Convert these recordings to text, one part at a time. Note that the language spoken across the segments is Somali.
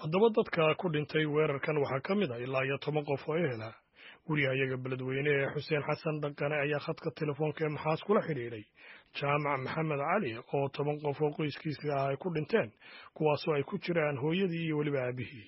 haddaba dadka ku dhintay weerarkan waxaa ka mid a ilaa iyo toban qof oo ehela gurigayaga beledweyne ee xuseen xasan dhaqane ayaa khadka telefoonka ee maxaas kula xidhiidhay jaamac maxamed cali oo toban qof oo qoyskiisa ah ay ku dhinteen kuwaasoo ay ku jiraan hooyadii iyo weliba aabihii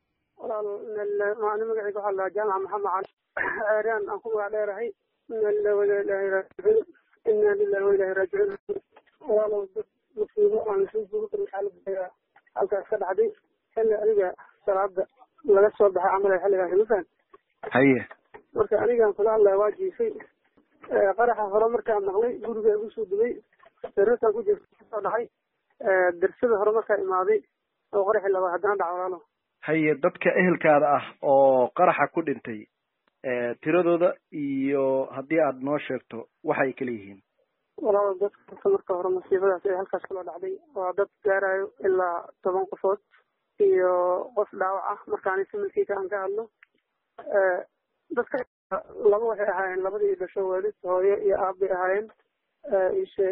walaal magacayga waxaa lahaa jaamac maxamed cali ceeraan aan ku magac dheerahay ina lillahi wa ilaahi raajicuun ina lillahi wa ilaahi raajicuun walaalow dad musiibo aan lasoo joogi karin xaaladda halkaas ka dhacday xilli adiga salaada laga soo baxay camal xilligaas mafaan haye marka anigaan kula hadlaya waa jiifay qaraxa hore markaa maqlay guriga igu soo dumay sariirtaan ku jirta kasoo dhacay darsada hore markaa imaaday oo qaraxi labaad haddana dhaca walaalo haye dadka ehelkaada ah oo qaraxa ku dhintay tiradooda iyo haddii aad noo sheegto waxay kala yihiin walaalo dadka marka hore musiibadaas ee halkaas kula dhacday waa dad gaarayo ilaa toban qofood iyo qof dhaawac ah markaani similkiika aan ka hadlo dadka laba waxay ahaayeen labadii dhasho waalid hooyo iyo aab bay ahaayeen isheeg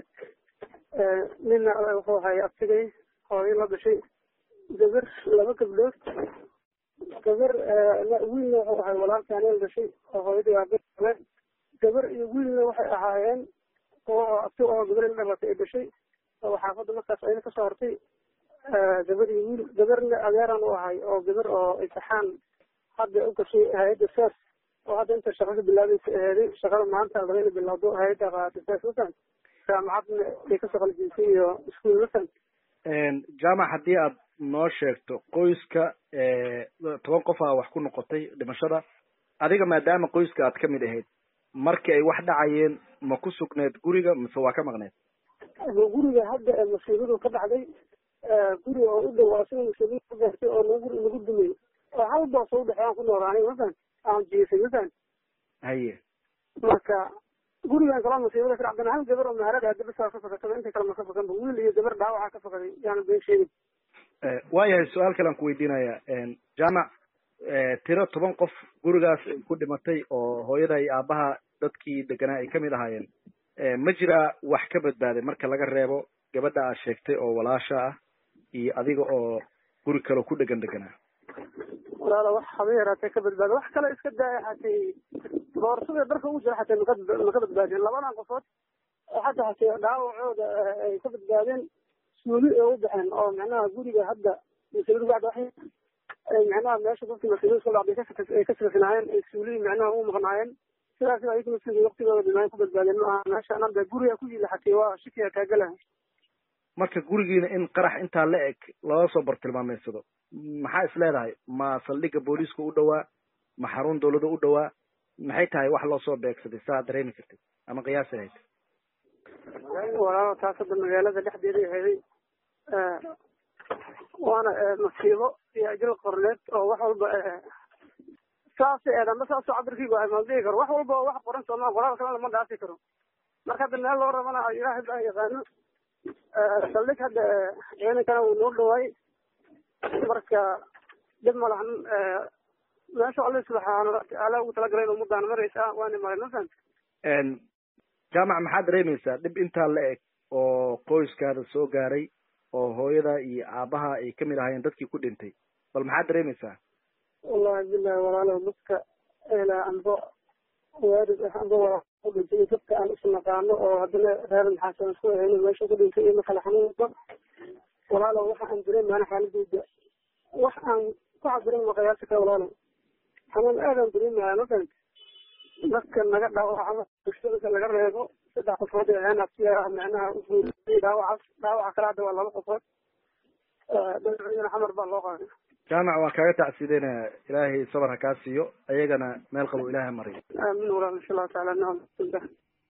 nina wuxuu ahaay abtigay hooyo la dhashay gabar laba gabdhood gabar wiilna wuxuu ahay walaalkii aneel dhashay oo hooyadii aabe gabar iyo wiilna waxay ahaayeen kuwa abti oo gabar la dhalatay ay dhashay oo xaafadda markaas ayna kasoo hartay gabar iyo wiil gabarna adeeran u ahay oo gabar oo imtixaan hadda u gashay hay-adda saas oo hadda inta shaqada bilaabaysa aheeday shaqada maanta laga ina bilaawdo hay-adda qaata saas mafan jaamacadna ay kasoo qaljiisay iyo iskuul mafan jaamac haddii aad noo sheegto qoyska toban qof a wax ku noqotay dhimashada adiga maadaama qoyska aad ka mid ahayd markii ay wax dhacayeen ma ku sugneed guriga mise waa ka maqneed guriga hadda ee musiibadu ka dhacday guriga oo u dhow asiga musiibadu ka gaartay oo nagu nagu dumay oo hal boos oo udhexeey aan ku noolaanay mafan aan jiifay mafan haye marka gurigan kaloo musiibada ka dhacdana hal gabar oo maharada hadda bisaa ka fakataba inta kale ma ka fakanba wiil iyo gabar dhaawaca ka fakaday yaana been sheegin waayahay su-aal kale aan ku weydiinaya jaamac tiro toban qof gurigaas ay ku dhimatay oo hooyada iyo aabaha dadkii deganaa ay kamid ahaayeen ma jiraa wax ka badbaaday marka laga reebo gabadha aad sheegtay oo walaasha ah iyo adiga oo guri kale ku dhegan deganaa walaala wax haba yaraatee ka badbaada wax kale iska daaya hatay boorsada dharka ugu jira xatay maka maka badbaadeen labadan qofood hadda hatay dhaawacooda ay ka badbaadeen suuli ay u baxeen oo macnaha guriga hadda masaladu bacda waxay macnaha meesha dadkii masaladu ka dhacday ay ka safinaayeen ay suuli macnaha u maqnaayeen sidaas ayaga masalada waqtigooda dhimaan ku badbaadeen ma aha meesha anada guriga ku yila hatay waa shikiga kaagalaha marka gurigiina in qarax intaa la eg looga soo bartilmaameysado maxaa is leedahay ma saldhigga booliiska u dhowaa ma xarun dawladda u dhowaa maxay tahay wax loo soo beegsaday saa dareemi kartid ama qiyaasi lahayd walaalo taas hadda magaalada dhexdeeda aheeday waana masiibo iyo ajal qorneed oo wax walba saas eedanba saasoo cabirkiigu ahay maldhihi karo wax walba oo wax qoran sooma qoraal kalena lama dhaafi karo marka hadda meel loo rabana ilaahay baa yaqaano saldhig hadda ciidankana wuu noo dhawaay marka dhib ma lahan meesha alle subxaana watacaala ugu talagalay in ummadaan maraysa waana maray mafahant jaamac maxaad dareemaysaa dhib intaa la eg oo qoyskaada soo gaaray oo hooyada iyo aabaha ay kamid ahaayeen dadkii ku dhintay bal maxaad dareemaysaa wallahi bilahi walaalow dadka ehla anbo waarid ah anbo waa ku dhintay dadka aan isnaqaano oo haddana reer maxaasan isku ahayno meesha ku dhintay iyo makala xanuunba walaalow waxa aan dareemaana xaaladooda wax aan ku cabirin ma qiyaasi kara walaalow xanuun aadaan dareemaya mafahant dadka naga dhaawacama bulshada laga reebo saddex qofood ee aheen abtiya macnaha uguuriyay dhaawacaas dhaawaca kale hadda waa laba qofood dhinacyadana xamar baa loo qaaday jaamac waan kaaga tacsiideynaya ilaahay sabar ha kaa siiyo ayagana meel qabo ilaahay mariyo aamin walaal insha allahu taala nacam